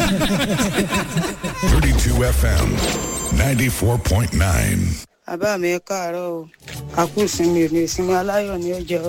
32 FM 94.9. bàbá mi ẹ káàárọ̀ o àkú ìsinmi òní ìsinmi aláyọ̀ ní ọjọ́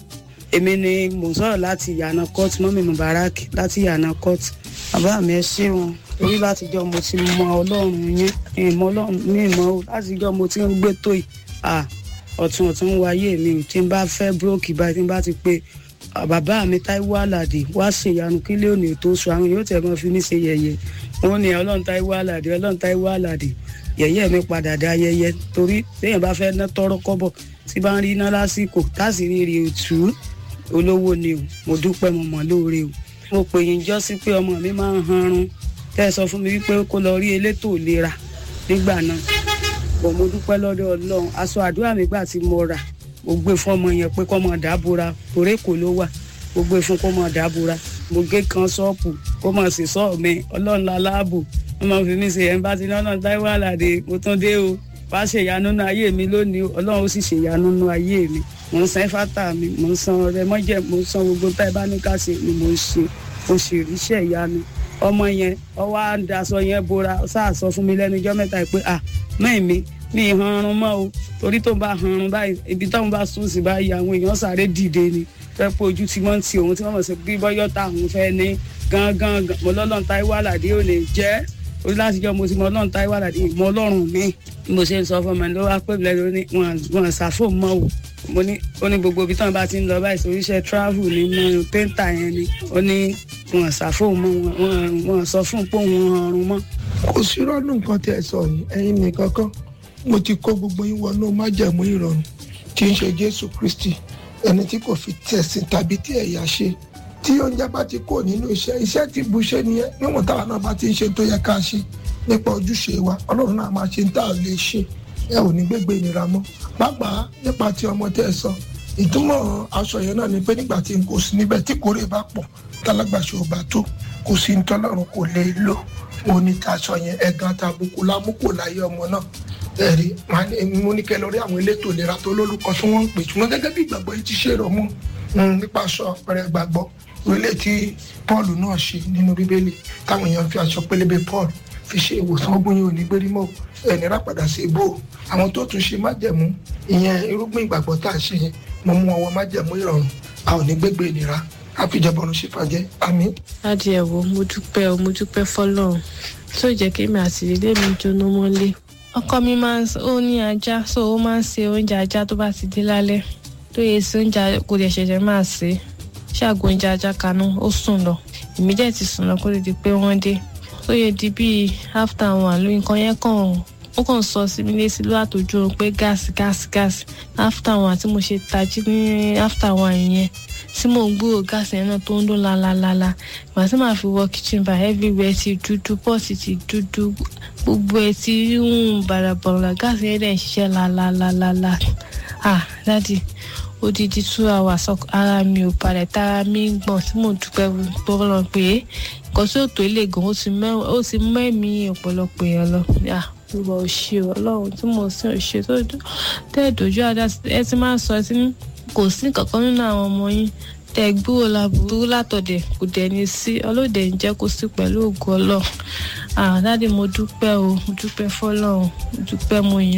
èmi ni mò ń sọ̀rọ̀ láti yànà court mọ́mí mubarak láti yànà court bàbá mi ẹ ṣeun torí látijọ́ mo ti mọ ọlọ́run yín ìmọ̀ ọlọ́run ní ìmọ̀ o látijọ́ mo ti ń gbé tó yìí à ọ̀tún ọ̀tún wáyé mi ò tí n bá fẹ́ búrókì báyìí tí n bá ti pé bàbá mi táíwò àlàdé wá ṣèyanu kílé òní tó sọ àwọn yóò tẹ̀ mọ́ fi mí ṣe yẹ̀yẹ́ wọn ni ọlọ́run táíwò àlàdé ọlọ́run táíwò àlàdé yẹ̀yẹ́ mi padà dé ayẹyẹ torí téèyàn bá fẹ́ ná tọrọ kọ́bọ̀ tí bá ń rí iná lásìkò táàsìrì rè òtú olówó ni o mo dúpẹ́ mo mọ̀ lóore o mo pè yín jọ́ sí pé ọmọ mi máa ń hanrun tẹ́ ẹ sọ fún mi wípé kó lọ rí elétò ìlera nígbà náà bọ̀ mo dúpẹ́ lọ́dọ̀ ọlọ́run aṣọ àdúrà mi gbà tí mo rà mo gbé fún ọmọ yẹn pé kó mọ̀ dábòra torí kò ló wà mo gbé fún kó mọ̀ dábòra mo gé kan ṣọ́ọ̀pù kó mọ̀ sí sọ́ọ̀ mi ọlọ́run la láàbò wọ́n máa fi mí ṣe ẹ̀ ń bá ti lọ́nà táíwò àlàdé mo tún dé o wá ṣèyanu nínú ayé mi lónìí ọlọ́run ó sì ṣèyanu nínú ayé mi mò ń san fátà mi mò ń san ọrẹ mọ́jẹ̀ mò ń san gbogbo tá ẹ bá ní ká ṣe ni mò ń ṣe mo sì ríṣẹ́ ìyanu ọmọ yẹn ọwọ́ á ń daṣọ yẹn bora sáà sọ fún mi lẹ́nu ijọ́ mẹ́ta pé à mẹ́ẹ̀mí mi ì hanrun mọ́ o torí tó bá hanrun báyìí ibi táwọn bá sùn sí báyìí àwọn èèyàn sáré dìde ni fẹ́ pé ojú tí wọ́n ti òun tí wọ́n mọ̀ sí bí bọ́yọ́ táwọn fẹ́ ní gángan mo lọ́lọ́run táíwò àlàdé ò lè jẹ́ orí láti jọ mo ti mọ ọlọ́run táíwò àlàdé ìmọ̀ ọlọ́run mi mo ṣe ń sọ fún ọmọ mi ló wá pè mí lẹ́nu ní wọn ṣàfò mọ́ o mo ní ó ní gbogbo ibi tí wọn bá ti ń lọ báyìí sóríṣẹ́ travel ní mọ pẹ́ńtà yẹn ni ó ní wọn ṣàfò mọ́ wọn wọn sọ fún pé òun ọrùn mọ́. kò sí rọ́ọ̀nù nǹkan tí ẹ sọ yìí ẹ̀yin nìkan kan mo ti kó gbogbo yín wọnú májẹ̀mú ìrọ̀rùn tí ń ṣe jésù kristi ẹni tí kò fi tẹ̀sìn tàbí tí ẹ̀yà ṣe tí oúnjẹ bá ti kó nínú iṣẹ́ iṣẹ́ tí bu ṣe nìyẹn níwọ̀n táwa náà bá ti ń ṣe tó yẹ ká ṣe nípa ojúṣe wa ọlọ́run náà máa ṣe ń tà lè ṣe ẹ ò ní gbégbé ìnira mọ́ pàápàá nípa ti ọmọ tẹ́ ẹ sọ ìtumọ̀ aṣọ yẹn náà ni pé nígbà tí n kò sí níbẹ̀ tí kórè bá pọ̀ tálágbàṣe ò bá tó kò sí ní tọ́lọ́run kò lè lò mo ní taṣọ yẹn ẹ̀gàn tàbùkù lámúkò láyé ọmọ náà ẹ̀rí mo ní kẹ́ lọ rí àwọn elétò ìlera tó lórúkọ tí wọ́n ń pè ṣùgbọ́n gẹ́gẹ́ bí ìgbàgbọ́ yìí ti ṣe rọ̀ mú nípa aṣọ ọ̀rẹ́ gbàgbọ́ orílẹ̀ tí paul náà ṣe nínú bíbélì táwọn èèyàn fi aṣọ pélébé paul fi ṣe ìwòsàn ogun yìí ò ní gbérí mọ́ ẹni rápadà sí ibò àwọn tó tún ṣe májẹ̀mú ìyẹn irúgbìn ìgbàgbọ́ tá a ṣe yẹn mo mú ọwọ́ májẹ̀mú ìrọ̀rùn a ò ní gbégbé ìnira àfìjọbọrun ṣe fàjẹ́ àmín. adìẹ wo mo dúpẹ́ o mo dúpẹ́ fọlọ́run tó jẹ́ kí mi àti ilé mi jóná mọ́lé ọkọ mi máa ń ó ní ajá so ó máa ń se oúnjẹ ajá tó bá ti dé lálẹ́ tó yẹ sí oúnjẹ kò dẹ̀ ṣẹ̀ṣẹ̀ máa ṣe é ṣáàgó oúnjẹ ajá kanú ó sùn lọ èmi dẹ̀ ti sùn lọ kó lè di pé wọ́n dé tó yẹ di bíi after one ló nǹkan yẹn kàn ó kàn sọ sí mi létí ló àtòjú oorun pé gáàsì gáàsì gáàsì after one tí mo ṣe tají ní after one yẹn tí mò ń gbúrò gáàsì yẹn náà tó ń dún lálálálá ìgbà tí màá fi wọ kitchen bar everywhere ti dúdú pọ́ọ̀tì ti dúdú gbogbo ẹ̀ ti ń bàràbàrà gáàsì yẹn dẹ̀ ń ṣiṣẹ́ lálálálá ah dádì odidi two hours ara mi ò balẹ̀ tára mi ń gbọ̀n tí mò ń dúpẹ́ bọ́lọ̀ pé nǹkan tí ò tó lè gan ó ti mẹ́mí ọ̀pọ̀lọpọ̀ èèyàn lọ olùwà òṣè ọlọ́run tí mo sì òṣè tó tẹ́ ìdójú àdá ẹ ti máa ń sọ ẹ ti ní kò sí kankan nínú àwọn ọmọ yín tẹ gbúrò láburú látọ̀dẹ̀ kò dẹ̀ ní sí ọlọ́dẹ ń jẹ́ kó sí pẹ̀lú ògùn ọlọ́run àdáde mo dúpẹ́ o mo dúpẹ́ fọlọ́run mo dúpẹ́ mo yìn